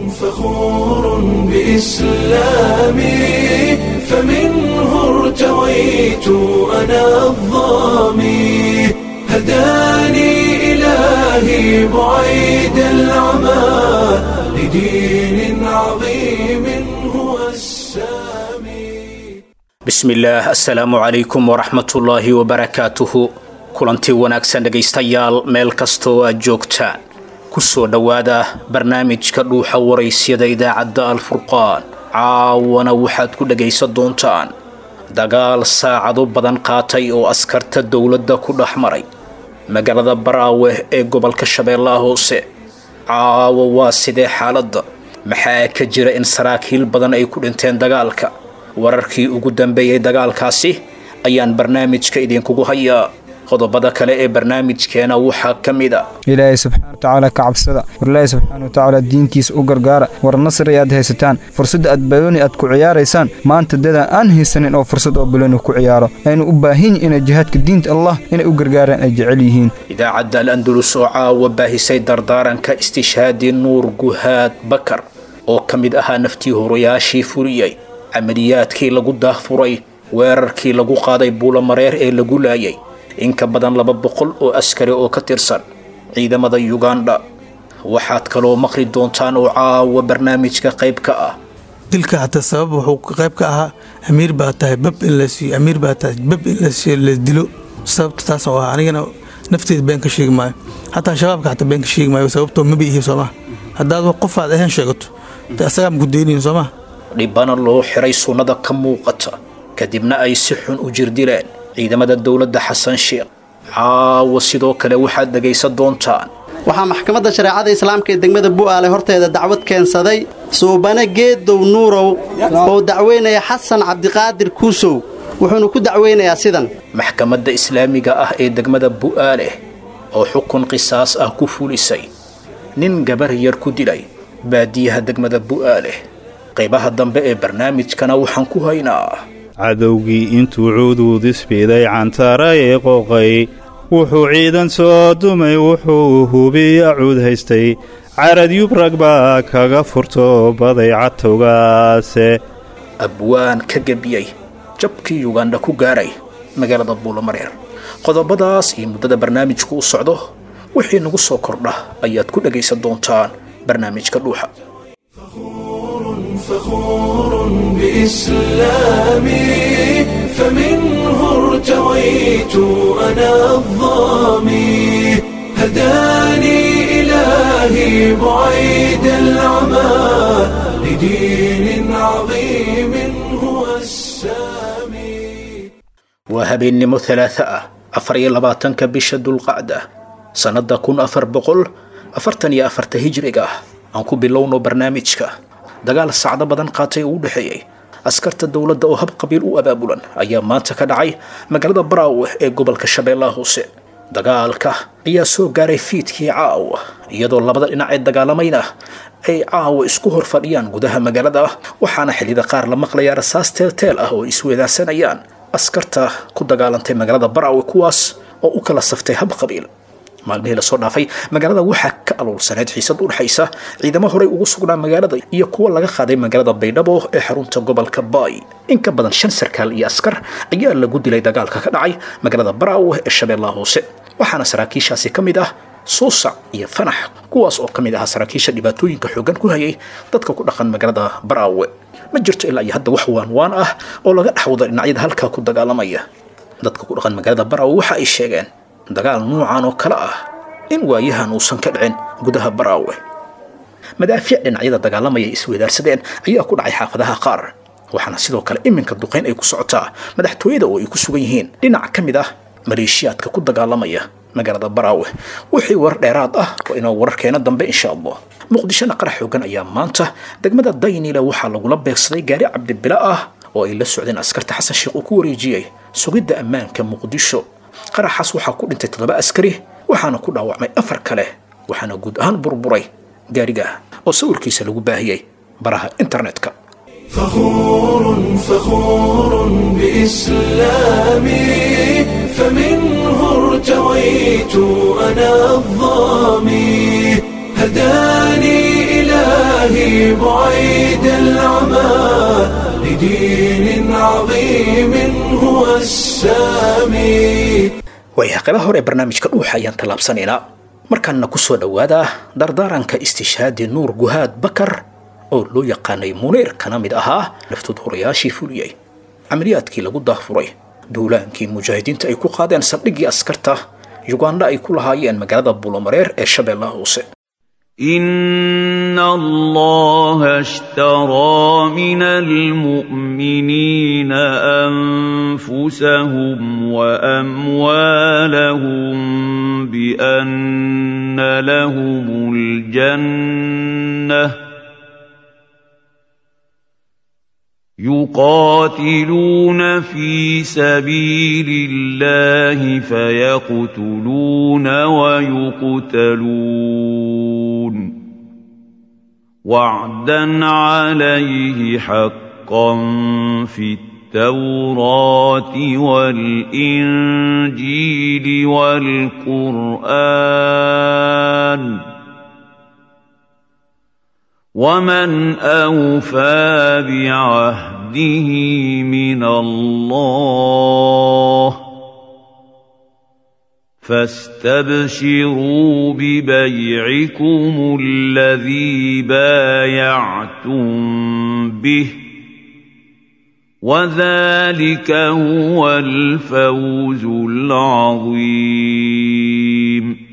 فخور بإسلامي فمنه ارتويت أنا الظامي هداني إلهي بعيد العمى لدين عظيم هو السامي bismillaah assalaamu calaykum waraxmatullaahi wabarakaatuhu kulanti wanaagsan dhegaystayaal meel kastoo aad joogtaan ku soo dhowaada barnaamijka dhuuxa waraysyada idaacadda alfurqaan caawana waxaad ku dhegaysan doontaan dagaal saacado badan qaatay oo askarta dowladda ku dhex maray magaalada baraawe ee gobolka shabeellaha hoose caawa waa sidee xaaladda maxaa ka jira in saraakiil badan ay ku dhinteen dagaalka wararkii ugu dambeeyey dagaalkaasi ayaan barnaamijka idinkugu hayaa qodobada kale ee barnaamijkeena waxaa ka mid a ilaahay subxaana watacaala ka cabsada war ilaahay subxaana watacaala diintiisa u gargaara war nasri aad haysataan fursadda aad balooni aad ku ciyaaraysaan maanta dadaa aan haysanin oo fursad oo balooni ku ciyaaro aynu u baahan yihin inay jihaadka diinta allah inay u gargaaraan ay jecel yihiin idaacadda al andalus oo caawa baahisay dardaaranka istishhaadi nuur guhaad bakar oo ka mid ahaa naftii horayaashii fuliyey camaliyaadkii lagu daahfuray weerarkii lagu qaaday buulamareer ee lagu laayay in ka badan laba boqol oo askari oo ka tirsan ciidamada yugandha waxaad kaloo maqli doontaan oo caawa barnaamijka qayb ka ah dilka hataa sabab wuxuu qayb ka ahaa amiir baa tahay bab in la siiyo amiir baa tahay bab in la dilo sababta taas oo ah anigana nafteeda been ka sheegi maayo hataa shabaabka hataa been ka sheegi maayo sababtoo maba ihi soomaa haddaad qofaad ahayn sheegato de asagaa maku deynayin soomaa dhibana loo xiray sunnada ka muuqata kadibna ay si xun u jirdileen ciidamada dowladda xasan sheekh caawa sidoo kale waxaad dhegaysan doontaan waxaa maxkamadda shareecada islaamka ee degmada bu'aale horteeda dacwad keensaday suubane geedow nuurow oo dacweynaya xasan cabdiqaadir kuusow wuxuuna ku dacweynayaa sidan maxkamadda islaamiga ah ee degmada bu'aale oo xukun qisaas ah ku fulisay nin gabar yar ku dilay baadiyaha degmada bu'aale qaybaha dambe ee barnaamijkana waxaan ku haynaa cadowgii intuu cuduudisbiday cantara ee qooqay wuxuu ciidan soo dumay wuxuu hubiya cuud haystay carad yubrag baa kaga furto baday cadtowgaase abwaan ka gebiyey jabkii yugandha ku gaaray magaalada buulamareer qodobadaas iyo muddada barnaamijku u socdo wixii nagu soo kordha ayaad ku dhegaysan doontaan barnaamijka dhuuxa فخور بإسلامي فمنه ارتويت أنا الظامي هداني إلهي بعيد العمى لدين عظيم هو السامي waa habeennimo talaata ah afar iyo labaatanka bisha dulqacda sannadda kun afar boqol afartan iyo afarta hijriga ah aan ku bilowno barnaamijka dagaal sacdo badan qaatay oo u dhexeeyey askarta dowladda oo hab qabiil u abaabulan ayaa maanta ka dhacay magaalada baraawe ee gobolka shabeellaha hoose dagaalka ayaa soo gaaray fiidkii caawa iyadoo labada dhinac ee dagaalamayna ay caawa isku hor fadhiyaan gudaha magaalada waxaana xilliyada qaar la maqlayaa rasaas teelteel ah oo ay isweedaarsanayaan askarta ku dagaalantay magaalada baraawe kuwaas oo u kala saftay hab qabiil maalmihii lasoo dhaafay magaalada waxaa ka aluursaneyd xiisad u dhexaysa ciidamo horey ugu sugnaa magaalada iyo kuwa laga qaaday magaalada baydhabo ee xarunta gobolka baay in ka badan shan sarkaal iyo askar ayaa lagu dilay dagaalka ka dhacay magaalada baraawe ee shabeellaha hoose waxaana saraakiishaasi ka mid ah suusac iyo fanax kuwaas oo ka mid ahaa saraakiisha dhibaatooyinka xoogan ku hayay dadka ku dhaqan magaalada baraawe ma jirto ilaa iyo hadda wax waanwaan ah oo laga dhexwada dhinacyada halkaa ku dagaalamaya dadka ku dhaqan magaalada baraawe waxa ay sheegeen dagaal nuucan oo kale ah in waayahan uusan ka dhicin gudaha baraawe madaafiic dhinacyada dagaalamaya isweydaarsadeen ayaa ku dhacay xaafadaha qaar waxaana sidoo kale iminka duqayn ay ku socotaa madaxtooyada oo ay ku sugan yihiin dhinac ka mid ah maleeshiyaadka ku dagaalamaya magaalada baraawe wixii warar dheeraad ah waa inoo wararkeena dambe insha allah muqdishona qarax xoogan ayaa maanta degmada daynile waxaa lagula beegsaday gaari cabdibila ah oo ay la socdeen askarta xasan sheekh uu ku wareejiyey sugidda ammaanka muqdisho qaraxaas waxaa ku dhintay toddoba askari waxaana ku dhaawacmay afar kale waxaana guud ahaan burburay gaariga oo sawirkiisa lagu baahiyey baraha internetka فخور فخور بإسلامي فمنه ارتويت أنا الظامي هداني إلهي بعيد العمى لدين عظيم هو السامي waayahay qaybaha hore ee barnaamijka dhuuxa ayaan tallaabsanaynaa markaana ku soo dhowaada dardaaranka istishhaadi nuur guhaad bakar oo loo yaqaanay muniir kana mid ahaa laftuduurayaashii fuliyey camaliyaadkii lagu daafuray duulaankii mujaahidiinta ay ku qaadeen saldhiggii askarta yugandha ay ku lahaayeen magaalada buulomareer ee shabeellaha hoose إن الله اشترى من المؤمنين أنفسهم وأموالهم بأن لهم الجنة يقاتلون في سبيل الله فيقتلون ويقتلون وعدا عليه حقا في التوراة والإنجيل والقرآن ومن أوفى بعهده من الله فاستبشروا ببيعكم الذي بايعتم به وذلك هو الفوز العظيم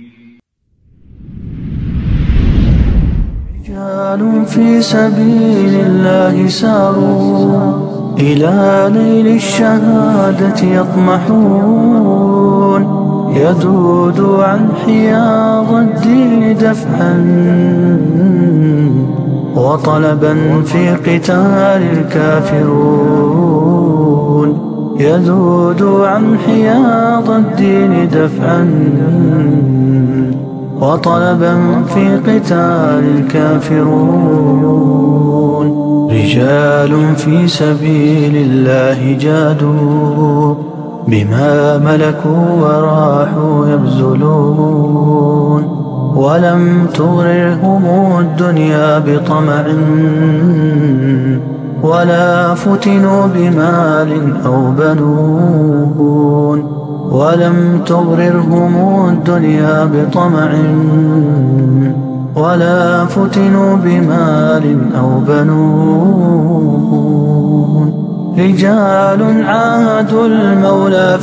رجال في سبيل الله ساروا إلى نيل الشهادة يطمحون يذود عن حياض الدين دفعا وطلبا في قتال الكافرون يذود عن حياض الدين دفعا وطلبا في قتال الكافرون رجال في سبيل الله جادوا بما ملكوا وراحوا يبذلون ولم تغررهم الدنيا بطمع ولا فتنوا بمال أو بنون ولم تغررهم الدنيا بطمع ولا فتنوا بمال أو بنون رجال عاهدوا المولى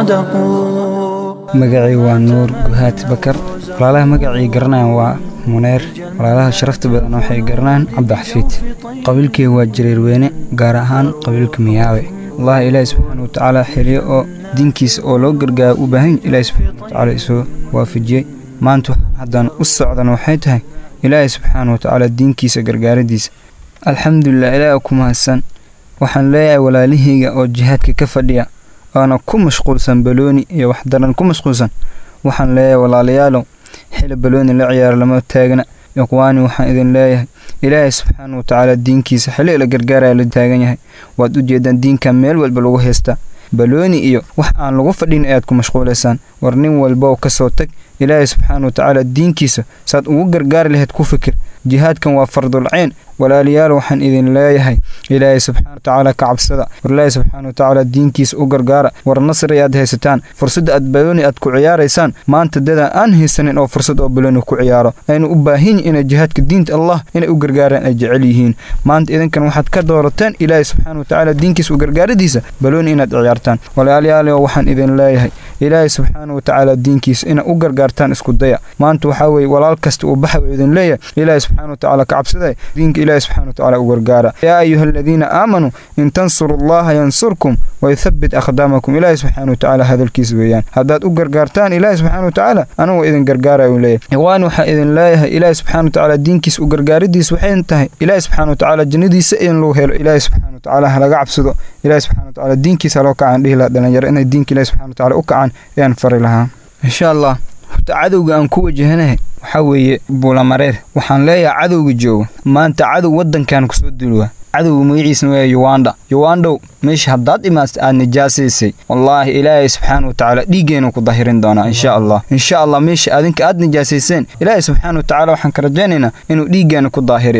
فصدقوا magacii waa nuur guhaad bakar walaalaha magacii garanayaan waa muneer walaalaha sharafta badan waxay garanayaan cabdixafiid qabiilkii waa jareerweyne gaar ahaan qabiilka miyaawe allah ilaahi subxaana wa tacaala xiliyo oo diinkiisa oo loo gargaaro u baahan ilaahi subxaana wa tacaala isoo waafajiyey maanta haddaan u socdan waxay tahay ilaahi subxaana wa tacaala diinkiisa gargaaradiisa alxamdulilah ilaahi ku mahadsan waxaan leeyahay walaalahayga oo jihaadka ka fadhiya oona ku mashquulsan balooni iyo wax daran ku mashquulsan waxaan leeyahay walaalayaalow xili balooni la ciyaaro lama taagna ikhwaani waxaan idin leeyahay ilaahay subxaana wa tacaala diinkiisa xili la gargaaraya la taagan yahay waad u jeedaan diinkan meel walba lagu haystaa balooni iyo wax aan lagu fadhin ayaad ku mashquulaysaan war nin walbow ka soo tag ilaahay subxaana wa tacaala diinkiisa saad ugu gargaari lahayd ku fikir jihaadkan waa fardulcayn walaalayaal waxaan idin leeyahay ilaahay subxaana wa tacaala ka cabsada war ilaahay subxaana wa tacaala diinkiisa u gargaara war nasri aad haysataan fursadda aad balooni aad ku ciyaaraysaan maanta dadaa aan haysanin oo fursad oo balooni ku ciyaaro aynu u baahan yihin inay jihaadka diinta allah inay u gargaaraan ay jecel yihiin maanta idinkan waxaad ka doorateen ilaahay subxaana wa tacaala diinkiisa u gargaaradiisa balooni inaad ciyaartaan walaalayaal waxaan idin leeyahay ilaahay subxaana wa tacaala diinkiisa ina u gargaartaan isku daya maanta waxaa weeye walaal kasta uu baxa uu idin leeyahay ilaahay subxaana wa tacaala ka cabsaday diinka ilaahay subxaana wa tacaala u gargaara yaa ayuha aladiina aamanuu in tansuru allaha yansurkum wayuthabbit aqdaamakum ilaahay subxaana wa tacaala hadalkiisa weeyaan haddaad u gargaartaan ilaahay subxaana wa tacaala anugu idin gargaaraya uu leeyahay ikhwaani waxaa idin leeyahay ilaahay subxaana wa tacaala diinkiisa u gargaaridiisa waxay tahay ilaahay subxaana wa tacaala jannadiisa in lagu helo ilaahay subxaana wa tacaala halaga cabsado ilaahay subxaana wa tacaala diinkiisa haloo kacaan dhihi lahaa dhalinyaro inay diinka ilaahay subxaana wa tacaala u kacaan ayaan fari lahaa insha allah horta cadowga aan ku wajahanahay waxaa weeye buulamareer waxaan leeyahay cadowga jooga maanta cadow waddankan kusoo duulwa cadowga magaciisna waa yuwanda yuwandow meesha haddaad imaasta aad nijaasaysay wallaahi ilaahay subxaana wa tacaala dhiiggeenu ku dahirin doonaa insha allah insha allah meesha adinka aad nijaasayseen ilaahay subxaana wa tacaala waxaan ka rajaynaynaa inuu dhiiggeena ku daahiriyo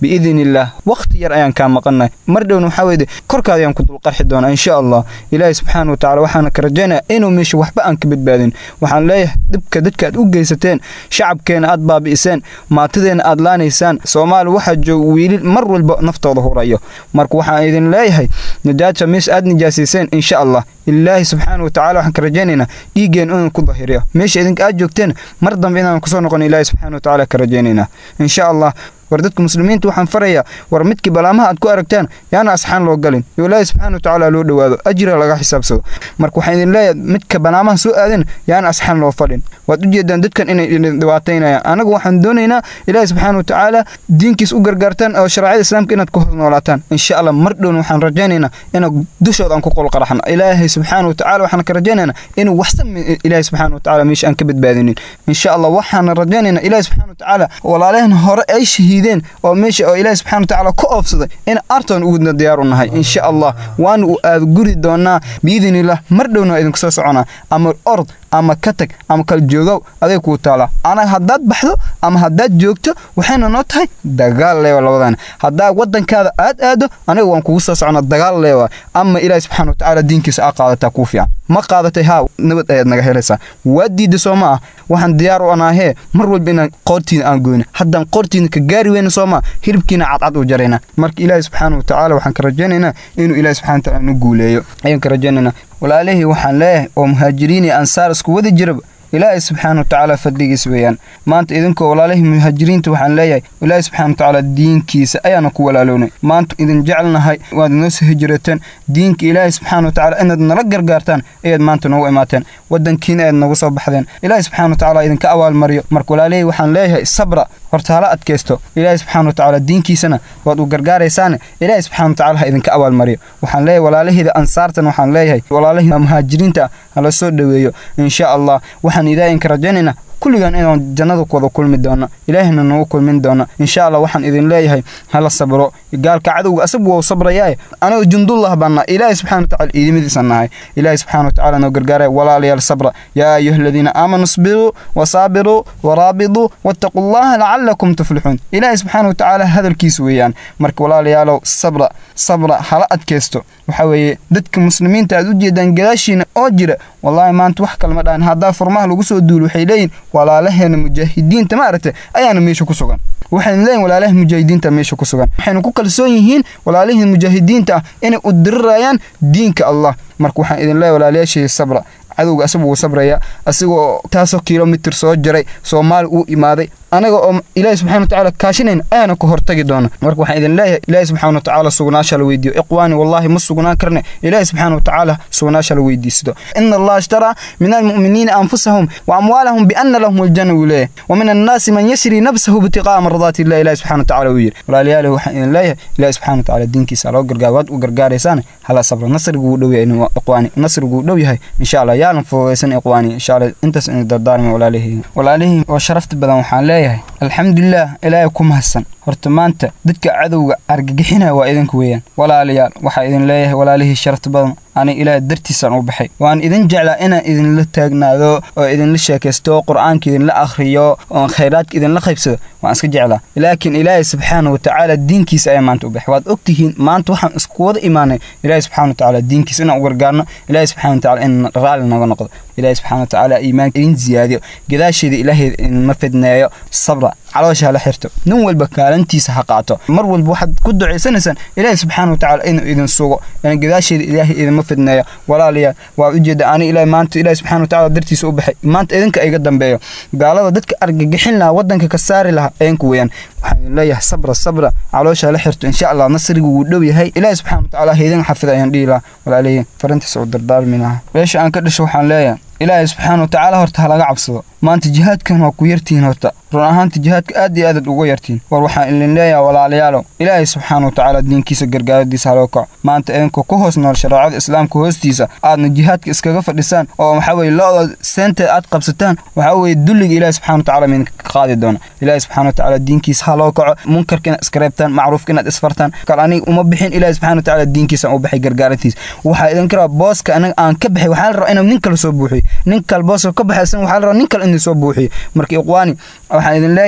biidin illaah wakhti yar ayaan kaa maqannahay mar dhowna waxaa weeye korkaada ayaan ku dulqarxi doonaa insha allah ilaahay subxaana wa tacaala waxaana ka rajaynaya inuu meesha waxba aan ka badbaadin waxaan leeyahay dhibka dadka aad u geysateen shacabkeena aad baabi'iseen maatideena aad laanaysaan soomaali waxaa jooga wiilil mar walba naftooda hurayo marka waxaan idin leeyahay najaaja meesha aad nijaasiiseen insha allah ilaahi subxaana wa tacala waxaan ka rajaynaynaa dhiiggeen inuu ku dahiriyo meesha idinka aad joogteen mar dambe inaan kusoo noqon ilaahi subxaana wa tacaala ka rajaynaynaa insha allah war dadka muslimiinta waxaan farayaa war midkii balaamaha aad ku aragtaan yaana asxaan loo galin yo ilaahi subxaana wa tacaala loo dhowaado ajira laga xisaabsado marka waxaan idin leeyahay midka balaamaha soo aadan yaana asxaan loo fadhin waad u jeedaan dadkan inay idin dhibaataynayaan anagu waxaan doonaynaa ilaahi subxaana wa tacaala diinkiis u gargaartaan oo sharciyada islaamka inaad ku hoos noolaataan insha allah mar dhowna waxaan rajaynaynaa inaan dushooda aan ku qolqaraxno ilaahay subxaana wa tacaala waxaan ka rajaynaynaa inuu waxsan ilaahi subxaana wa tacaala meesha aan ka badbaadinin insha allah waxaan rajaynaynaa ilaahi subxaana wa tacaala walaalehen hore ay shahiideen oo meesha oo ilaahi subxaana wa tacaala ku oofsaday in artoon ugu diyaar u nahay insha allah waana u aad guri doonaa biidin illah mar dhowna waa idinku soo soconaa ama ord ama ka tag ama kala joogow aday kuu taalaa anaga haddaad baxdo ama haddaad joogto waxayna noo tahay dagaal leewa labadana haddaa waddankaada aad aado aniga waan kugu soo socnaa dagaal leewa ama ilaahi subxaana wa tacaala diinkiisa aa qaadataa kuu fiican ma qaadatay haa nabad ayaad naga helaysaa waa diidda soo ma ah waxaan diyaar u anaahee mar walba inaan qoortiina aan goyno haddaan qoortiina ka gaari weyna soo maa hilibkiina cadcad u jaraynaa marka ilaahi subxaana wa tacaala waxaan ka rajaynaynaa inuu ilaahi subxana wa tacaala nu guuleeyo ayaan ka rajaynaynaa walaalihii waxaan leeyahay oo muhaajiriin iyo ansaar isku wadi jiraba ilaahay subxaana wa tacaala fadligiis weeyaan maanta idinkoo walaalihii muhaajiriinta waxaan leeyahay ilaahay subxana wa tacaala diinkiisa ayaana ku walaalownay maanta idin jecelnahay waad noo soo hijrateen diinka ilaahay subxaana wa tacaala inaad nala gargaartaan ayaad maanta noogu imaateen waddankiina ayaad noogu soo baxdeen ilaahay subxana wa tacaala idinka abaalmariyo marka walaalihii waxaan leeyahay sabra horta hala adkaysto ilaahay subxaana wa tacaala diinkiisana waad u gargaaraysaane ilaahay subxana wa tacaala ha idinka abaalmariyo waxaan leeyahay walaalihiida ansaartan waxaan leeyahay walaalihii muhaajiriinta hala soo dhoweeyo insha allah waxaan ilaahinka rajaynaynaa kulligan inaan jannada ku wada kulmi doono ilaahina nagu kulmin doono insha allah waxaan idin leeyahay hala sabro gaalka cadowga asagu wau sabrayaaye aniga jundullah baan nahay ilaahay subxana wa tacala iidimadiisa nahay ilaahay subxana wa tacala noo gargaaraya walaalayaal sabra yaa ayuha aladiina aamanuu isbiruu wasaabiruu waraabiduu wattaquu allaha lacalakum tuflixuun ilaahay subxaana wa tacaala hadalkiisa weeyaan marka walaalayaalow sabra sabra hala adkaysto waxaa weeye dadka muslimiinta aad u jeedaan gadaashiina oo jira wallaahi maanta wax kalma dhahan haddaa furmaha lagu soo duulo waxay leeyihin walaalaheena mujaahidiinta ma aragtay ayaana meesha ku sugan waxaynu leeyihin walaalaha mujaahidiinta meesha ku sugan waxaynu ku kalsoon yihiin walaalihii mujaahidiinta ah inay u dirirayaan diinka allah marka waxaan idin leeyahay walaalayaashii sabra cadowga asagu wuu sabraya asigoo taasoo kilomitir soo jaray soomaali uu imaaday anaga oo ilaahi subxana wa tacaala kaashinayna ayaana ka hortagi doona marka waxaan idin leeyahay ilaahi subxana wa tacaala sugnaasha la weydiiyo iqwaani wallahi ma sugnaan karne ilaahi subxana wa tacaala sugnaasha la weydiisto ina allaha ishtaraa min almu'miniina anfusahum wa amwaalahum biana lahum aljanna wuu leeyahay wa min annaasi man yashri nafsahu ibtiqaa'a mardaati illah ilahi subxana wa tacaala wuu yidhi walaalayaal waxaan idin leeyahay ilaahi subxana wa tacaala diinkiisa loo gargaar waad u gargaaraysaane hala sabra nasrigu wuu dhow yahay iqwaani nasrigu wuu dhow yahay insha allah yaalan fududaysan iqwaani insha allah intaas ina dardaarmi walaalihii walaalihii oo sharafta badan waxaan leeyahay alxamdulilah ilaahay ku mahadsan horta maanta dadka cadowga argagixinaya waa idinka weeyaan walaalayaal waxaa idin leeyahay walaalihii sharafta badan aniga ilaahay dartiisaan u baxay waan idin jeclaa inaan idinla taagnaado oo idinla sheekaysto qur-aanka idinla akhriyo oon khayraadka idinla qaybsado waan iska jeclaa laakiin ilaahay subxaana wa tacaala diinkiisa ayaa maanta u baxay waad ogtihiin maanta waxaan isku wada imaanay ilaahay subxana wa tacaala diinkiisa inaan u gargaarno ilaahay subxana wa tacaala in raalli naga noqdo ilaahay subxana wa tacaala iimaanka idin ziyaadiyo gadaasheeda ilaahay idinma fidneeyo sabra caloosha hala xirto nin walba kaalantiisa ha qaato mar walba waxaad ku ducaysanaysaan ilaahay subxaana wa tacaala inuu idin sugo in gadaasheeda ilaahay idinma fidneeyo walaalayaal waa ujeeda ani ilaahay maanta ilaahay subxaana wa tacaala dartiisa u baxay maanta idinka iga dambeeyo gaalada dadka argagixin lahaa waddanka ka saari lahaa idinka weeyaan waxaan idin leeyahay sabra sabra caloosha hala xirto insha allah nasrigu wuu dhow yahay ilaahay subxaana wa tacaala haydin xafida ayaan dhihi lahaa walaalayaal farintiisa u dardaarmi lahaa meesha aan ka dhasho waxaan leeyahay ilaahay subxaana wa tacaala horta ha laga cabsado maanta jihaadkan waa ku yartihiin horta run ahaanta jihaadka aad iyo aadaad uga yartihiin war waxaan idin leeyahay walaalayaalow ilaahay subxaana wa tacaala diinkiisa gargaaradiisa haloo kaco maanta idinkoo ku hoos nool shareecada islaamka hoostiisa aadna jihaadka iskaga fadhisaan oo waxaa weye lo-da seenteed aad qabsataan waxaa weye dulliga ilaahay subxana wa tacala midinka ka qaadi doona ilaahay subxana wa tacaala diinkiisa haloo kaco munkarka inaad iska reebtaan macruufka inaad isfartaan kal aniga uma bixin ilaahay subxana wa tacaala diinkiisaan u baxay gargaarantiisa waxaa idinka rabaa booska anaga aan ka baxay waxaa la rabaa inuu nin kale soo buuxiyo nin kale booska ka baxaysan waxaa la rabaa nin kale inuu soo buuxiyo marka iqwaani waxaan idin leeyahay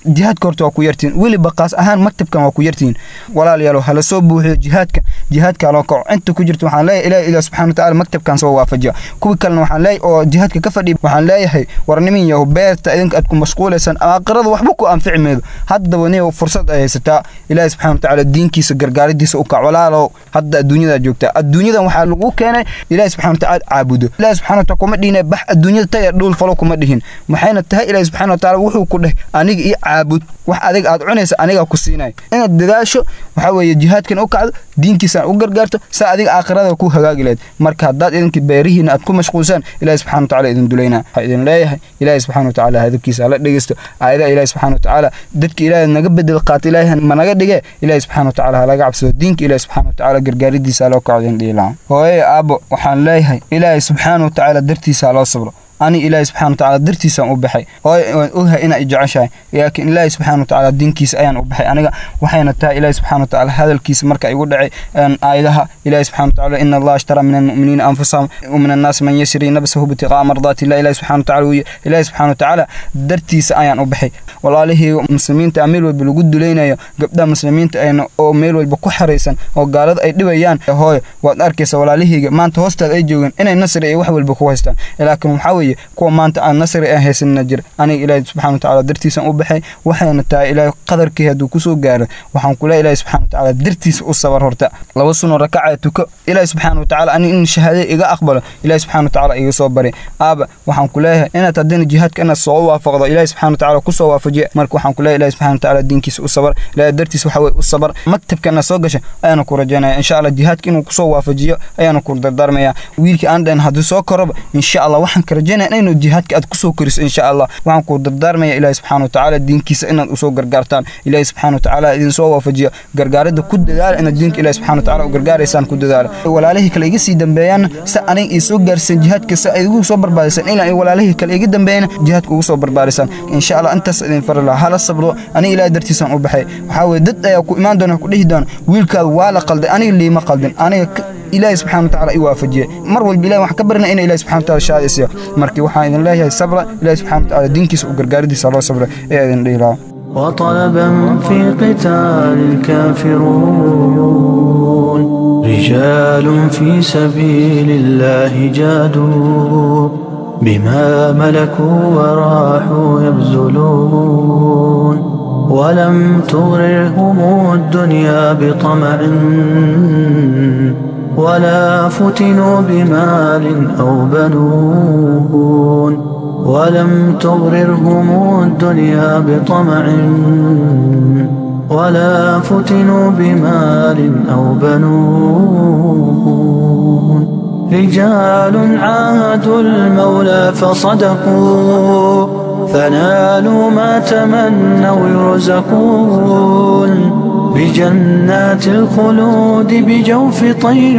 jihaadka horta waa ku yartihiin weliba qaas ahaan maktabkan waa ku yartihiin walaalayaalo hala soo buuxiyo jihaadka jihaadka loo kaco inta ku jirta waxaan leeyahay ilaah ilaah subxana watacaala maktabkan soo waafajiya kuwii kalena waxaan leeyahay oo jihaadka ka fadhiya waxaan leeyahay war nimin yahu beerta idinka aad ku mashquulaysaan aakhirada waxba ku anfici meedo haddaba niyow fursad ay haysataa ilaahi subxana watacaala diinkiisa gargaaridiisa u kac walaalow hadda adduunyada joogtaa adduunyadan waxaa lagu keenay ilaahi subxana watacaala caabudo ilaahi subxana wataala kuma dhihine bax adduunyada taya dhul falo kuma dhihin maxayna tahay ilaahi subxana watacaala wuxuu ku dheh aniga ii caabud wax adig aad cunaysa anigaa ku siinay inaad dadaasho waxaa weeye jihaadkan u kacdo diinkiisaan u gargaarto saa adiga aakhirada ku hagaagi lahayd marka haddaad idinka beerihiina aad ku mashquulsaan ilaahi subxana watacaala idin dulayna waxaa idin leeyahay ilaahi subxana watacaala hadalkiisa hala dhegeysto aayadaha ilaahi subxana watacaala dadka ilaahi naga bedel qaata ilaahi ma naga dhige ilaahi subxana watacaala halaga cabsado diinka ilaahi subxana watacaala gargaaridiisa haloo kaco idin dhihi lahaa hooye aabbo waxaan leeyahay ilaahi subxaana watacaala dartiisa haloo sabro ani ilaahi subxana watacaala dartiisaan u baxay hooye waan ogahay inaa i jeceshahay laakiin ilaahi subxana watacaala diinkiisa ayaan u baxay aniga waxayna tahay ilaahi subxana watacaala hadalkiisa marka igu dhacay aayadaha ilaahi subxana watacaala ina allaha ashtara min almu'miniina anfusahum ومن الناس من يشري نفسه ابتغاء مرضات الله إلهي سبحانه وتعالى وي إلهي سبحانه وتعالى درتيس أيان أبحي والله مسلمين تعمل بالوجود لينا قبل مسلمين أيان أو ميل والبكحريسا أو قالد أي دبيان هاي وأركس والله ما أنت هوست أي جوجن إن النصر أي واحد بالبكوهستان لكن محاوي كو ما أنت النصر أي هيس النجر أنا إلهي سبحانه وتعالى درتيس أبحي وحين تا إلهي قدر كهدو كسو قال وحن كل إلهي سبحانه وتعالى درتيس أصبر هرتا لو سنو ركعتك إلهي سبحانه وتعالى أن إن شهادة إيجا أقبله ilaahi subxana watacaala iga soo bari aaba waxaan ku leeyahay inaad haddana jihaadka inaad soo waafaqdo ilaahi subxana watacaala ku soo waafajiya marka waxaan ku leeyahay ilahi subxana watacaala diinkiisa u sabar ilaahi dartiis waxa weye u sabar maktabka inaad soo gasha ayaana ku rajaynaya insha allah jihaadka inuu kusoo waafajiyo ayaana ku dardaarmaya wiilkii aan dhahin haddii soo koroba insha allah waxaan ka rajaynaya inuu jihaadka aad kusoo koriso insha allah waxaan ku dardaarmaya ilaahi subxana watacaala diinkiisa inaad usoo gargaartaan ilaahi subxana watacaala idin soo waafajiyo gargaaridda ku dadaala inaad diinka ilaahi subxana watacaala u gargaaraysaan ku dadaala walaalihii kale iga sii dambeeyaan si aniga soo gaarsan jihaadka si ay ugu soo barbaarisan ilaa ay walaalihii kale iga dambeeyana jihaadka ugu soo barbaarisan insha allah intaas idin fari lahaa hala sabro aniga ilaahay dartiisaan u baxay waxaa weye dad ayaa ku imaan doona ku dhihi doona wiilkaada waa la qalday aniga liima qaldin aniga ilaahay subxana watacaala i waafajiyey mar walba ilahi waxaan ka barina ina ilahi subxana wataala shahaadaysiyo markii waxaan idin leeyahay sabra ilahi subxana watacaala diinkiisa u gargaaridiisa loo sabra ee idin dhihi lahaa وطلبا في قتال الكافرون رجال في سبيل الله جادوا بما ملكوا وراحوا يبذلون ولم تغررهم الدنيا بطمع ولا فتنوا بمال أو بنون ولم تغررهم الدنيا بطمع ولا فتنوا بمال أو بنون رجال عاهدوا المولى فصدقوا فنالوا ما تمنوا يرزقون بجنات الخلود بجوف طير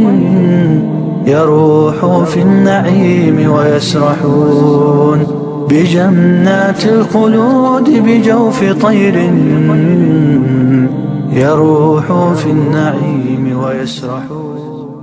يروح في النعيم ويسرحون بجنات الخلود بجوف طير يروح في النعيم ويسرحون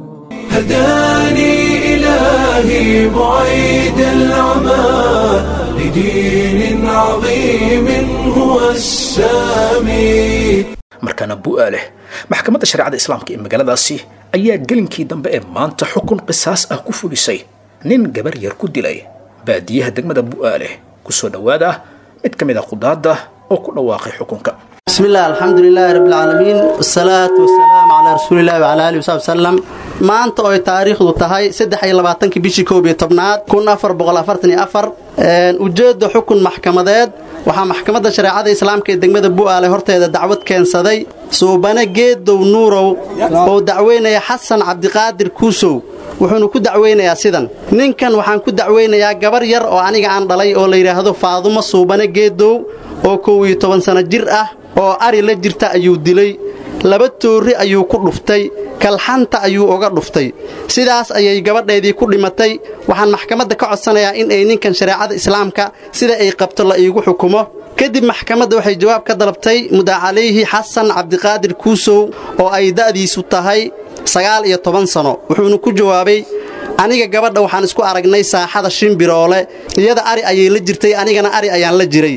هداني إلهي بعيد العمى لدين عظيم هو السامي markaana bu'aa leh maxkamadda shareecada islaamka ee magaaladaasi ayaa gelinkii dambe ee maanta xukun qisaas ah ku fulisay nin gabar yar ku dilay baadiyaha degmada bu'aa leh ku soo dhowaada mid ka mid a qudaadda oo ku dhawaaqay xukunka بسم الله الحمد لله رب العالمين والصلاة والسلام على رسول الله وعلى آله وصحبه وسلم maanta oo ay taariikhdu tahay saddex iyo labaatankii bishii koob iyo tobnaad kun afar boqol afartan iyo afar ujeedda xukun maxkamadeed waxaa maxkamadda shareecada islaamka ee degmada bu'aale horteeda dacwad keensaday suubane geedow nuurow oo dacweynaya xasan cabdiqaadir kuusow wuxuuna ku dacweynayaa sidan ninkan waxaan ku dacweynayaa gabar yar oo aniga aan dhalay oo la yidhaahdo faadumo suubane geedow oo kow iyo toban sanno jir ah oo ari la jirta ayuu dilay laba toorri ayuu ku dhuftay kalxanta ayuu uga dhuftay sidaas ayay gabadheedii ku dhimatay waxaan maxkamadda ka codsanayaa in ay ninkan shareecada islaamka sida ay qabto la iigu xukumo kadib maxkamadda waxay jawaab ka dalabtay mudacalayhi xasan cabdiqaadir kuusow oo ay da'diisu tahay sagaal iyo toban sano wuxuuna ku jawaabay aniga gabadha waxaan isku aragnay saaxada shimbiroole iyada ari ayay la jirtay anigana ari ayaan la jiray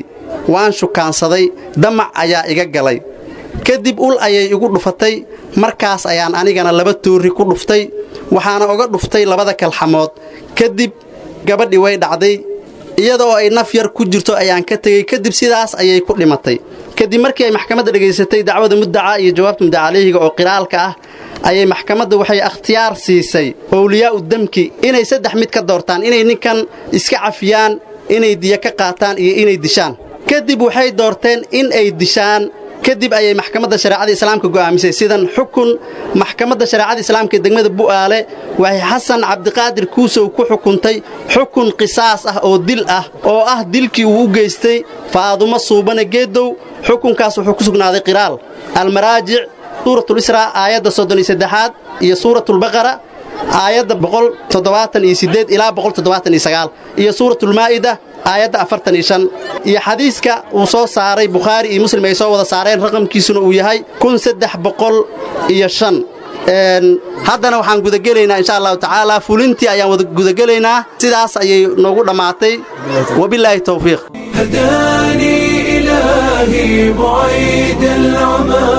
waan shukaansaday damac ayaa iga galay kadib ul ayay igu dhufatay markaas ayaan anigana laba toorri ku dhuftay waxaana uga dhuftay labada kalxamood kadib gabadhii way dhacday iyada oo ay naf yar ku jirto ayaan ka tegey kadib sidaas ayay ku dhimatay kadib markii ay maxkamadda dhegaysatay dacwada muddaca iyo jawaabta muddaca caleyhiga oo qiraalka ah ayay maxkamadda waxay akhtiyaar siisay owliyaa'u demki inay saddex mid ka doortaan inay ninkan iska cafiyaan inay diya ka qaataan iyo inay dishaan kadib waxay doorteen in ay dishaan kadib ayay maxkamadda shareecada islaamka go'aamisay sidan xukun maxkamadda shareecada islaamka ee degmada bu'aale waxay xasan cabdiqaadir kuusow ku xukuntay xukun qisaas ah oo dil ah oo ah dilkii uu u geystay faadumo suubane geedow xukunkaas wuxuu ku sugnaaday qiraal almaraajic suuratulisraa aayadda soddon iyo saddexaad iyo suuratulbaqara aayadda boqol toddobaatan iyo siddeed ilaa boqol toddobaatan iyo sagaal iyo suuratulmaa'ida aayadda afartan iyo shan iyo xadiiska uu soo saaray bukhaari iyo muslim ay soo wada saareen raqamkiisuna uu yahay kun saddex boqol iyo shan haddana waxaan gudagelaynaa insha allahu tacaala fulintii ayaan wada gudagelaynaa sidaas ayay noogu dhammaatay wabilaahi towfiiq هداني إلهي بعيد العمى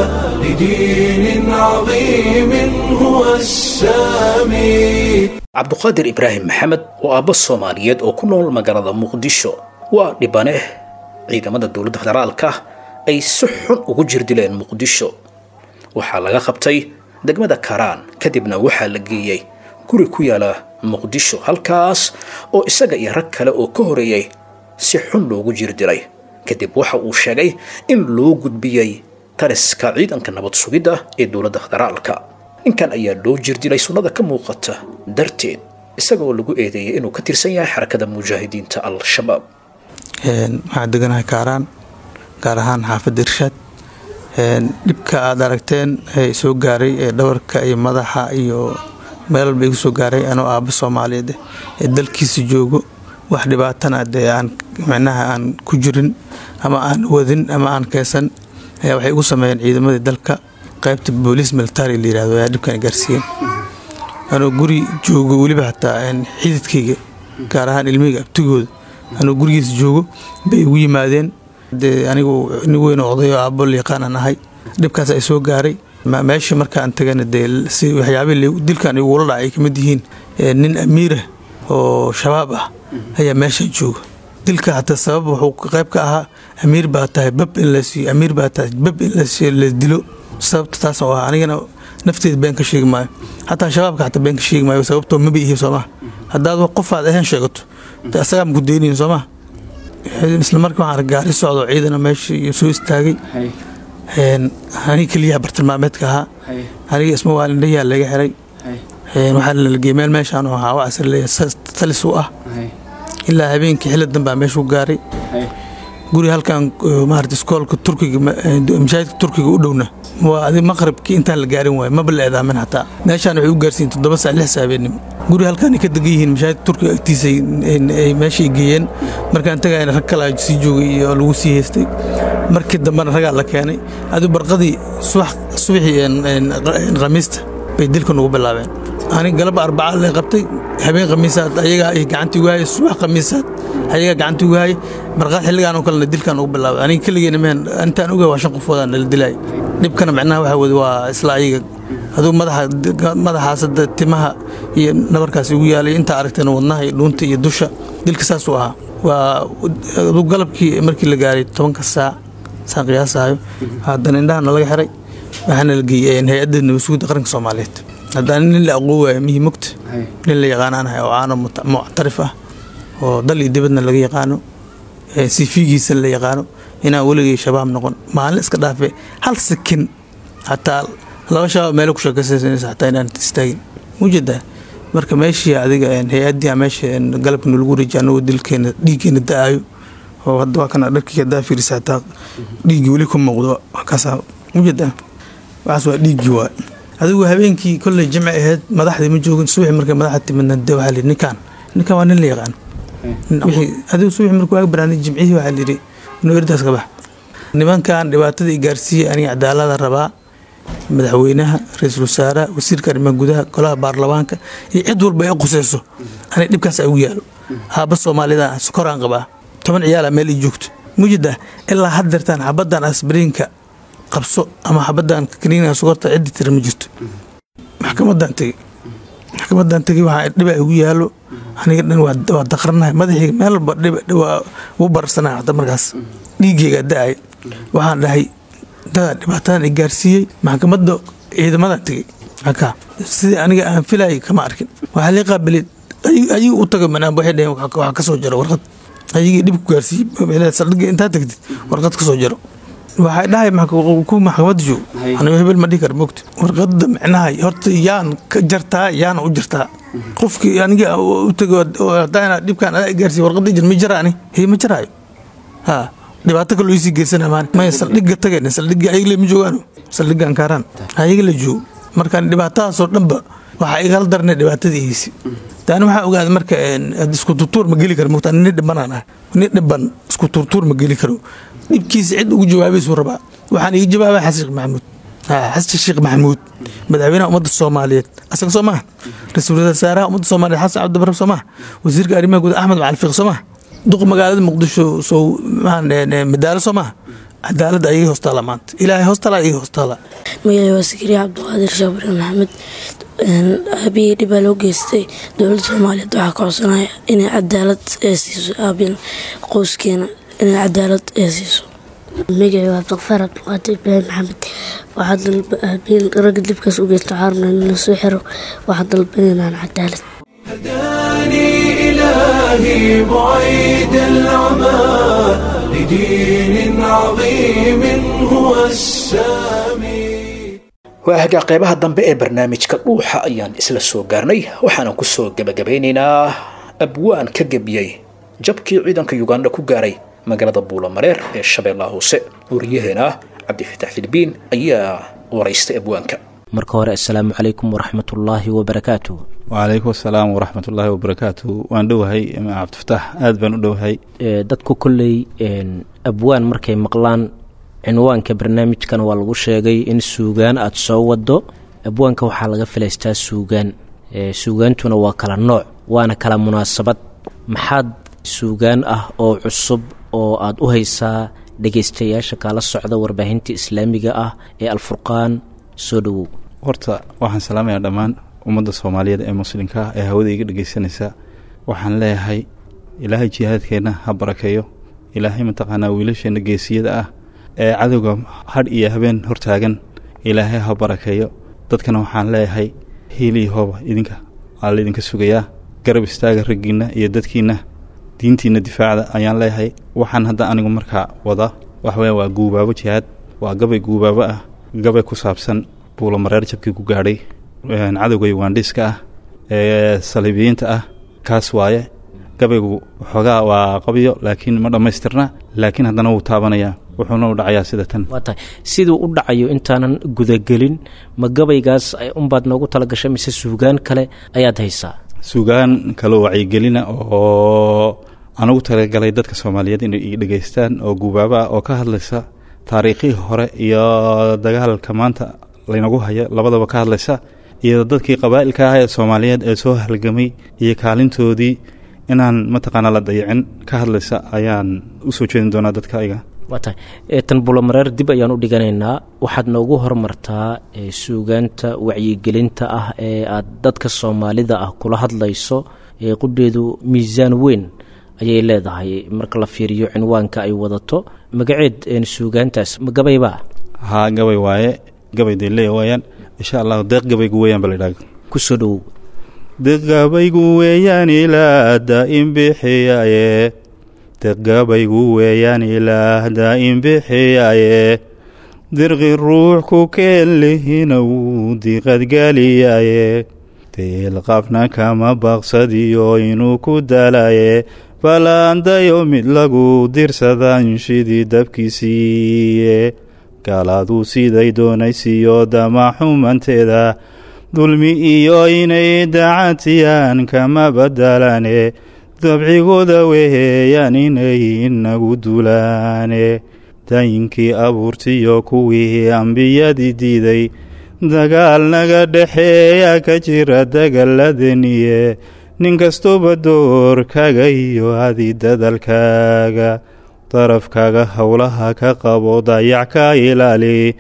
لدين عظيم هو السامي cabduqaadir ibraahim maxamed oo aabbo soomaaliyeed oo ku nool magaalada muqdisho waa dhibane ciidamada dowladda federaalka ay si xun ugu jirdileen muqdisho waxaa laga qabtay degmada karaan kadibna waxaa la geeyey guri ku yaala muqdisho halkaas oo isaga iyo rag kale oo ka horeeyey si xun loogu jirdilay kadib waxa uu sheegay in loo gudbiyey taliska ciidanka nabad sugidda ee dowladda federaalka ninkan ayaa loo jirdilay sunnada ka muuqata darteed isagoo lagu eedeeyay inuu ka tirsan yahay xarakada mujaahidiinta al-shabaab waxaan deganahay kaaraan gaar ahaan xaafadda irshaad dhibka aad aragteen ee soo gaaray ee dhabarka iyo madaxa iyo meel walba igu soo gaaray anoo aabbo soomaaliyeed ee dalkiisa joogo wax dhibaatana dee aan micnaha aan ku jirin ama aan wadin ama aan keesan ayaa waxay igu sameeyeen ciidamadii dalka qaybta booliis military la yirahdo ayaa dhibkan gaarsiiyeen anoo guri joogo weliba xataa xididkayga gaar ahaan ilmihayga abtigooda anoo gurigiisa joogo bay igu yimaadeen dee anigu nin weyn oo oday oo aabbo yaqaanaan ahay dhibkaas ay soo gaaray meesha markaan tagana dee si waxyaabihii dilkan igula dhaca ay kamid yihiin nin amiirah oo shabaab ah ayaa meeshan jooga dilka hataa sabab wuxuu qayb ka ahaa amiir baa tahay bab in la siiyo amiir baa tahay bab in la dilo sababta taas oo ah anigana nafteeda been ka sheegi maayo xataa shabaabka xataa been ka sheegi maayo sababtoo maba ihi soomaa haddaad qofaad ahayn sheegato asagaa maku deynayin soomaa isla markii waxaan gaari socdo ciidana meesha iyo soo istaagay aniga keliyaha bartilmaameedka ahaa aniga isma waalindhayaa laga xiray waxaa lalagey meel meeshaan oo ahaa wacasir leeyahay talis u ah ilaa habeenkii xilli danbaa meeshu gaaray guri halkan maarata iskoolka turkiga mashaahidka turkiga u dhowna waa adi maqribkii intaan la gaarin waayo maba la eedaamin xataa meeshaan waxay u gaarsiin toddoba saac lix saabeenimo guri halkaan ay ka degan yihiin mashaahidka turkiga agtiisa ay meeshay geeyeen markaan tagayna rag kale sii joogay iyo lagu sii haystay markii dambena ragaa la keenay adigu barqadii subaxii khamiista bay dilka nugu bilaabeen anig galaba arbaca la qabtay habeen khamiisaad ayagaa ay gacantii ugu hayay subax khamiisaad ayagaa gacantii ugu hayay barqaad xilligaan oo kalena dilkaan ugu bilaabay aniga keligeena mehen intaan ogahay waa shan qofoodaan nala dilay dhibkana macnaha waxa weye waa isla ayaga aduu madaxa madaxaasada timaha iyo nabarkaas igu yaalay intaa aragteen wadnaha iyo dhuunta iyo dusha dilka saasuu ahaa waa aduu galabkii markii la gaaray tobanka saac saan qiyaasahayo haddana indhahana laga xiray waxaana la geeyey hay-adda nabasugidda qaranka soomaaliyeed haddana nin la aqoon waayo mihii mogta nin la yaqaanaanahay oo caano muctarif ah oo dal iyo dibadna laga yaqaano sifigiisa la yaqaano inaan weligay shabaab noqon maalin iska dhaafe hal sakin hataa laba shabaab meelo ku sheekaysanaysa hataa inaan istaagin mujeedaa marka meeshii adiga hay-addii meesha galabka nalagu wareejiy anagoo dilkeena dhiiggeena da-ayo oo hadda waa kana dharkii hadaa fiirisa hataa dhiiggii weli ku muuqdo kaasa mujeedaa waxaas waa dhiiggii waay adigu habeenkii kolley jimci ahayd madaxdii ma joogin subaxi markay madaxda timidna de waxaa lihi ninkaan ninkaan waa nin la yaqaan wixii adigu subaxi markuu waag banaanay jimcihii waxaa lihi inuu erdaas ka bax nimankan dhibaatada i gaarsiiyey aniga cadaalada rabaa madaxweynaha ra-iisul wasaaraha wasiirka arrimaha gudaha golaha baarlamaanka iyo cid walba ay quseyso aniga dhibkaas ay ugu yaalo aabba soomaalida sokoraan qabaa toban ciyaala meel ii joogto mujida ilaa haddeertaan xabadan asbariinka qabso ama xabadan kaniina sugarta ciddi tira ma jirto maxkamadan tegey maxkamadan tegey waxaa dhiba igu yaalo aniga dhan waa waa daqranahay madaxayga meel walba dhiba waa ugu bararsanahay hata markaas dhiigeyga da-ay waxaan dhahay dadaa dhibaatadan i gaarsiiyey maxkamadda ciidamadan tegey haka sidii aniga aan filayay kama arkin waxaa lii qaabilid ayagu u taga manaan waxay dhaheen waxaa ka soo jaro warqad ayagii dhib ku gaarsiiyey saldhiga intaa tagtid warqad ka soo jaro waxay dhahay ku maxkamada joog anigo hebel ma dhihi kara mogta warqada micnaha horta yaan ka jartaa yaana u jartaa qofkii aniga u tago hadaa dhibkaan adaa gaarsiiy warqada jir ma jaraani hey ma jaraayo ha dhibaato kaloo isii geysana maan maya saldhiga tageen saldhiga ayagle ma joogaano saldhiga ankaaraan ayaga la joogo markaan dhibaatadaasoo dhanba waxaa igala darnay dhibaatadiisi taani waxaa ogaada marka isku turtuur ma geli karo mogta nin dhibanaan ah nin dhiban isku turtuur ma geli karo dhibkiisa cid ugu jawaabaysuu rabaa waxaan iga jawaabaa xasan sheekh maxamuud xasan sheekh maxamuud madaxweynaha ummadda soomaaliyeed asaga soo maha ra-iisul wasaaraha ummadda soomaaliyeed xasan cabdibarre soo maha wasiirka arrimaha guud axmed macali fiiq soo maha duq magaalada muqdisho sow madaalo soo maha cadaaladda ayagii hoostaala maanta ilaahay hoostaala ayagii hoostaala magacay waa sakariya cabdiqaadir shaabure maxamed aabihii dhibaa loo geystay dowladda soomaaliyeed waxaa ka codsanaya inay cadaalad ee siiso aabiin qoyskeena inay cadaalad ee siiso magacay waa abdiqafaar cabdiqaadir ibraahim maxamed waxaa dalba aabiin ragga dibkaas u geysta caarna in la soo xiro waxaa dalbanaynaan cadaalad هداني إلهي بعيد العمى لدين عظيم هو السامي waa hagaa qeybaha dambe ee barnaamijka dhuuxa ayaan isla soo gaarnay waxaana ku soo gebagabeynaynaa abwaan ka gebiyey jabkii ciidanka yuganda ku gaaray magaalada buulamareer ee shabeellaha hoose wariyaheena cabdifatax filibiin ayaa waraystay abwaanka marka hore assalaamu calaykum waraxmatullaahi wabarakaatu wacalaykum asalaam waraxmatullaahi wabarakaatu waan dhowahay cabdifataax aad baan u dhowahay dadku kolley abwaan markay maqlaan cinwaanka barnaamijkan waa lagu sheegay in suugaan aada soo wado abwaanka waxaa laga filaystaa suugaan suugaantuna waa kala nooc waana kala munaasabad maxaad suugaan ah oo cusub oo aada u haysaa dhegaystayaasha kaala socda warbaahinta islaamiga ah ee alfurqaan soo dhowow horta waxaan salaamayaa dhammaan ummadda soomaaliyeed ee muslimka ah ee hawada iga dhegaysanaysa waxaan leeyahay ilaahay jihaadkeenna ha barakeeyo ilaahay mataqaanaa wiilasheenna geesiyada ah ee cadowga hadh iyo habeen hortaagan ilaahay ha barakeeyo dadkana waxaan leeyahay hiiliyo hooba idinka waa laydinka sugayaa garab istaaga raggiinna iyo dadkiinna diintiinna difaacda ayaan leeyahay waxaan hadda anigu markaa wada waxweya waa guubaabo jihaad waa gabay guubaabo ah gabay ku saabsan buulamareer jabkii ku gaadhay cadowga yugaandhiiska ah ee saliibiyiinta ah kaas waaye gabaygu waxoogaa waa qabyo laakiin ma dhammaystirna laakiin haddana wuu taabanayaa wuxuuna u dhacayaa sida tan waa tahay siduu u dhacayo intaanan gudagelin ma gabaygaas unbaad noogu talagashay mise suugaan kale ayaad haysaa suugaan kaloo wacyigelina oo anugu talagalay dadka soomaaliyeed inay i dhegaystaan oo guubaabo ah oo ka hadlaysa taariikhihii hore iyo dagaalka maanta laynagu hayo labadaba ka hadlaysa iyo dadkii qabaa'ilka ah ee soomaaliyeed ee soo halgamay iyo kaalintoodii inaan mataqaanaa la dayicin ka hadlaysa ayaan u soo jeedin doonaa dadka ayaga waa tahay tan bulamareer dib ayaan u dhiganaynaa waxaad noogu hormartaa suugaanta wacyigelinta ah ee aad dadka soomaalida ah kula hadlayso ee qudheedu miisaan weyn ayay leedahay marka la fiiriyo cinwaanka ay wadato magaceed suugaantaas ma gabaybaa haa gabay waaye gabay dee leeya waayaan insha allahu deeq gabaygu weeyaan ba la idhaha ku soo dhowow deqgabaygu weeyaan ilaa daa'im bixiyaaye deqgabaygu weeyaan ilaah daa'im bixiyaaye dirqi ruux ku keen lihina wuu diqadgeliyaaye deelqafna kama baqsadiyo inuu ku dalaye balaandayo mid lagu dirsadan shidii dabkiisiiye gaaladuu siday doonaysiiyo damaxumanteeda dulmi iyo inay dacatiyaan kama badalane dabcigooda weheeyaan inay inagu dulaane dayinkii abuurtiyo kuwii ambiyadii diiday dagaal naga dhexeeya ka jira dagaladeniye nin kastuba doorkaaga iyo adi dadalkaaga darafkaaga howlaha ka qabo dayac ka ilaali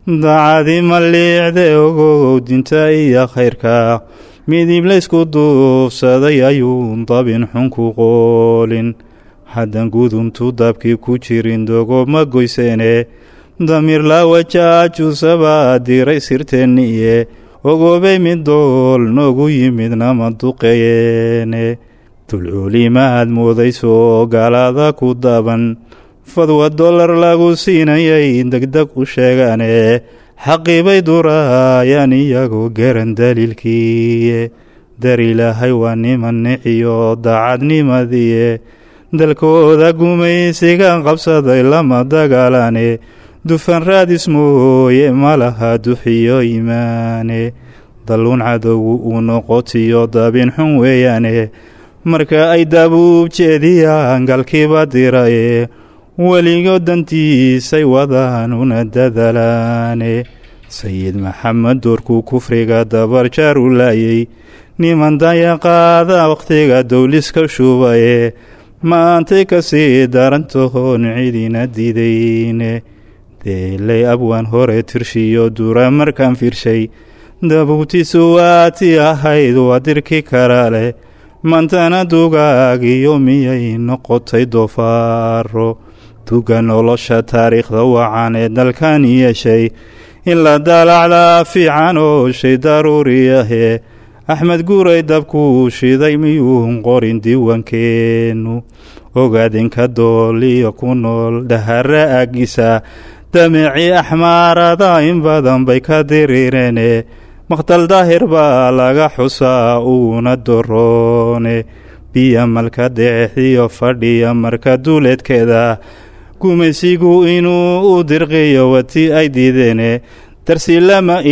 dacadi maliicde ogow dinta iyo khayrka midib laysku duufsaday ayuun dabin xun ku qoolin haddan guduntu dabkii ku jirin dogo ma goyseene damiir laawajaajusabaa diray sirteenniye ogoobay mid dool noogu yimid nama duqeyeene dulcuulimaad moodayso gaalada ku daban fadwa dollar lagu siinayay degdeg u sheegaane xaqiibay duraayaan iyagoo garan daliilkiiye dar ilaahay waa niman niciyo daacadnimadiye dalkooda gumaysigan qabsaday lama dagaalane dufan raadis mooye malaha duxiyo imaane dalluun cadowgu uu noqotiyo dabin xun weeyaane marka ay dabuub jeediyaan galkiiba diraye weligo dantiisay wadaan una dadalaane sayid maxamed doorkuu kufriga dabarjaar u laayay niman dayaqaada wakhtiga dowliska shubaye maantay kasii darantahoon cidina didayne deelay abwaan hore tirshiyo dura markaan fiirshay dabuutiisu waatii ahayd waa dirki kara leh mantana dugaagiyo miyay noqotay doofaaro duga nolosha taariikhda wacan ee dalkan yeeshay in la daalacdaa fiican oo shay daruuri ahee axmed guuray dabkuu shiday miyuun qorin diiwankeennu ogaadinka dooliyo ku nool dhahara agisa damicii axmaarada in badan bay ka diriireene makhtal daahir baa laga xusaa uuna doroone biya malka deexiyo fadhiya marka duuleedkeeda gumaysigu inuu u dirqiyo wati ay diideene darsi lama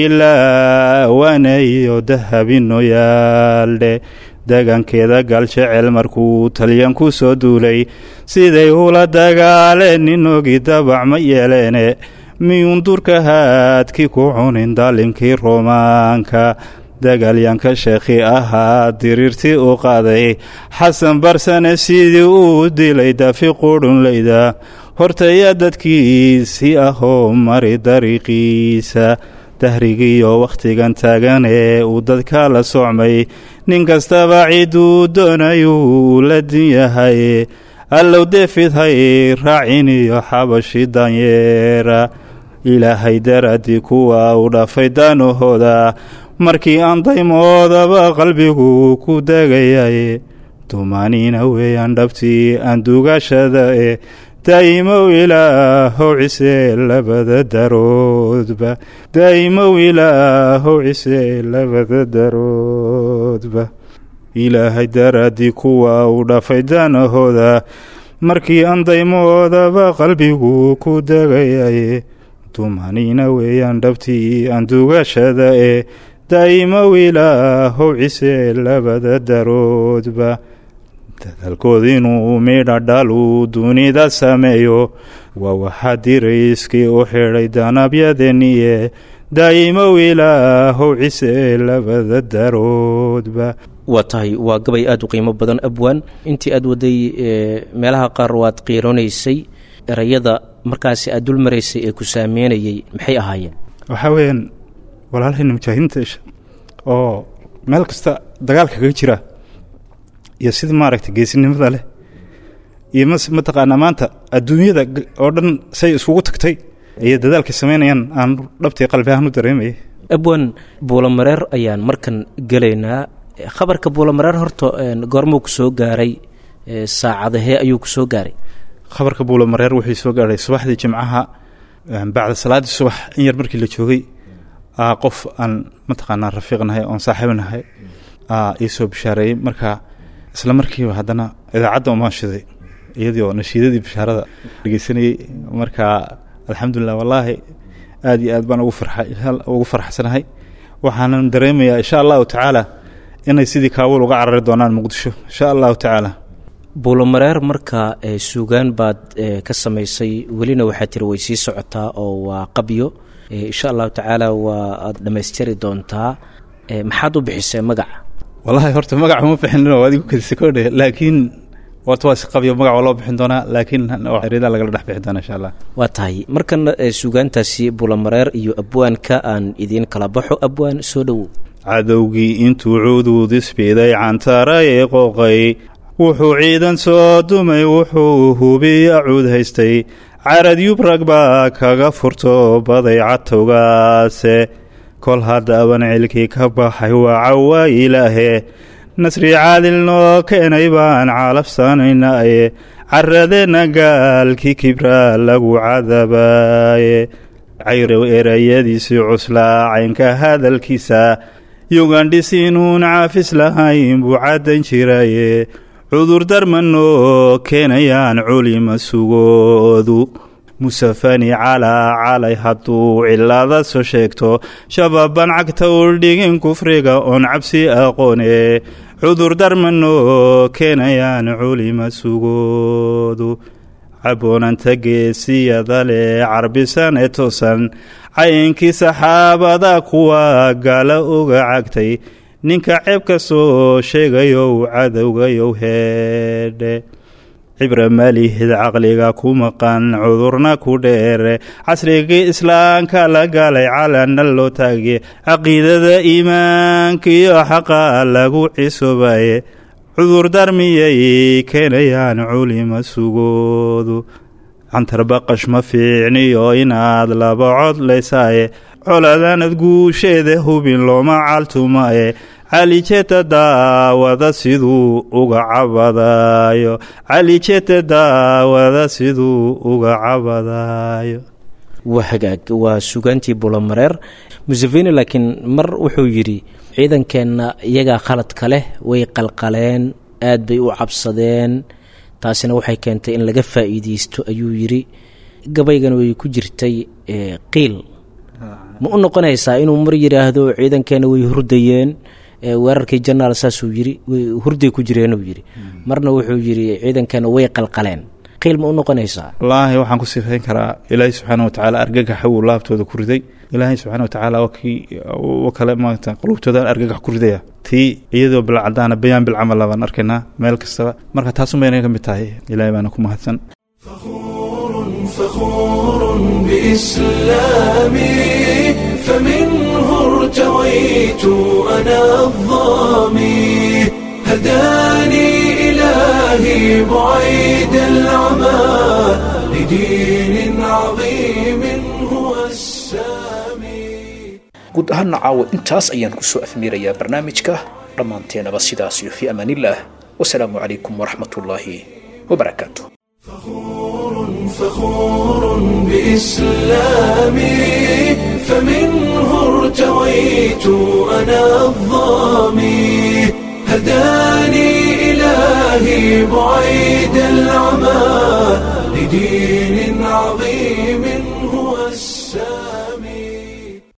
ilaa waanayo dahabino yaaldhe deegaankeeda gaaljecel markuu talyan ku soo duulay siday ula dagaaleen ninogii dabac ma yeeleene miyuun durka haadkii ku cunin daalimkii roomaanka dagaalyaanka sheekhi ahaa diriirtii u qaaday xasan barsane sidii uu dilay dafi qudhunlayda hortaya dadkiisii ahoo mari dariiqiisa dahrigiiyo wakhtigan taagan ee uu dadka la socmay nin kastaba ciduu doonayuu la din yahay allow deefidhay raacin iyo xabashi danyeera ilaahay daraddii kuwa u dhafay daanahooda markii aan daymoodaba qalbigu ku degayay dumaaniina weeyaan dhabtii aan duugashada e daa'imow ilaahow cise labada daroodba daa'imow ilaahow cise labada daroodba ilaahay daraddii kuwa u dhafay daanahooda markii aan daymoodaba qalbigu ku degayay dumaaniina weeyaan dhabtii aan duugashada e daa'imow ilaahow cise labada daroodba dadaalkood inuu midha dhalu dunida sameeyo waa waxaa dirayskii u xidhay danabyadeniye daa'imow ilaahow cise labada daroodba waa tahay waa gabay aada u qiimo badan abwaan intii aada waday meelaha qaar waad qiiranaysay erayada markaasi aada dul maraysay ee ku saameynayay maxay ahaayeen waxaa weeyaan walaalahayna mujaahidiinta isha oo meel kasta dagaalka kaga jira iyo sida maaragtay geesinimada leh iyo mas mataqaanaa maanta adduunyada oo dhan say iskugu tagtay iyo dadaalkay samaynayaan aan dhabtii qalbi ahaan u dareemayay abwan buulamareer ayaan markan gelaynaa khabarka buulamareer horta goormuu ku soo gaaray saacadahee ayuu ku soo gaaray khabarka buulamareer wuxuu soo gaadhay subaxdii jimcaha bacda salaaddii subax in yar markii la joogay qof aan mataqaanaa rafiiqnahay oon saaxiibnahay ii soo bishaareeyey marka isla markiiba haddana idaacadda umaashiday iyadii oo nashiidadii bishaarada dhegeysanayey marka alxamdulilah wallaahi aad iyo aad baan ugu farxay ugu farxsanahay waxaanan dareemayaa insha allahu tacaala inay sidii kaabul uga carari doonaan muqdisho insha allahu tacaala buulamareer marka suugaan baad ka samaysay welina waxaa tiri way sii socotaa oo waa qabyo insha allahu tacaala waa aad dhammaystiri doontaa maxaad u bixisay magaca wallaahi horta magaca uma bixinin oo adigu kadisa kodhe laakiin horta waa isqabyo magac waa loo bixin doonaa laakiin xerida lagala dhex bixi doonaa insha allah waa tahay markana ee suugaantaasi bulamareer iyo abwaanka aan idiin kala baxo abwaan soo dhowow cadowgii intuu cuduudisbiday cantara ee qooqay wuxuu ciidan soo dumay wuxuu hubiya cuud haystay carad yubrag baa kaga furto baday catowgaase kol haddaaban cilkii ka baxay waa cawaa ilaahe nasri caadil noo keenay baan calabsanaynaye caradeenna gaalkii kibraa lagu cadabaaye cayrow erayadiisii cuslaa caynka hadalkiisa yugandhis inuun caafis lahayn buu caddan jiraye cudur darmanoo keenayaan culima sugoodu musafani calaa calay hadduu cilaada soo sheegto shababan cagta uldhigin kufriga oon cabsi aqoone cudur darmanoo keenayaan culima sugoodu caboonanta geesiyada leh carbisan ee toosan cayinkii saxaabada kuwa gaala oga cagtay ninka ceeb ka soo sheegayow cadowgayow heedhe cibra malihid caqliga ku maqan cudurna ku dheere casrigii islaamka la galay calana loo taagiye caqiidada iimaankiyo xaqa lagu cisobaye cudur darmiyay keenayaan culima sugoodu cantarbaqash ma fiicniyo inaad laba cod leysaaye coladanad guusheeda hubin looma caltumaye calijeta daawada siduu uga cabadayo calijeta daawada siduu uga cabadayo waa hagaag waa sugaantii bulamareer museveni laakiin mar wuxuu yidhi ciidankeenna iyagaa khaladka leh way qalqaleen aad bay u cabsadeen taasina waxay keentay in laga faa'iideysto ayuu yidhi gabaygan way ku jirtay qiil ma u noqonaysaa inuu mar yidhaahdo ciidankeenna way hurdayeen weerarkii janaal saasuu yiri hurday ku jireenuu yidhi marna wuxuu yidhi ciidankeena way qalqaleen qiil ma u noqonaysaa wallaahi waxaan ku sifayn karaa ilaahay subxaana watacaala argagaxa wuu laabtooda ku riday ilaahay subxaana watacaala waa kii wa kale maarata qulubtooda argagax ku ridaya tii iyadoo bilcadaana bayaan bilcamal baan arkaynaa meel kastaba marka taasun bayna ka mid tahay ilaahay baana ku mahadsan فخور بإسلامي فمنه ارتويت أنا الظامي هداني إلهي بعيد العمى لدين عظيم هو السامي guud ahaana caawa intaas ayaan kusoo afmiirayaa barnaamijka dhammaanteenaba sidaas iyo fii amaanillaah wasalaamu calaykum waraxmatullaahi wabarakaatu فخور بإسلامي فمنه ارتويت أنا الظامي هداني إلهي بعيد العمى لدين عظيم هو السامي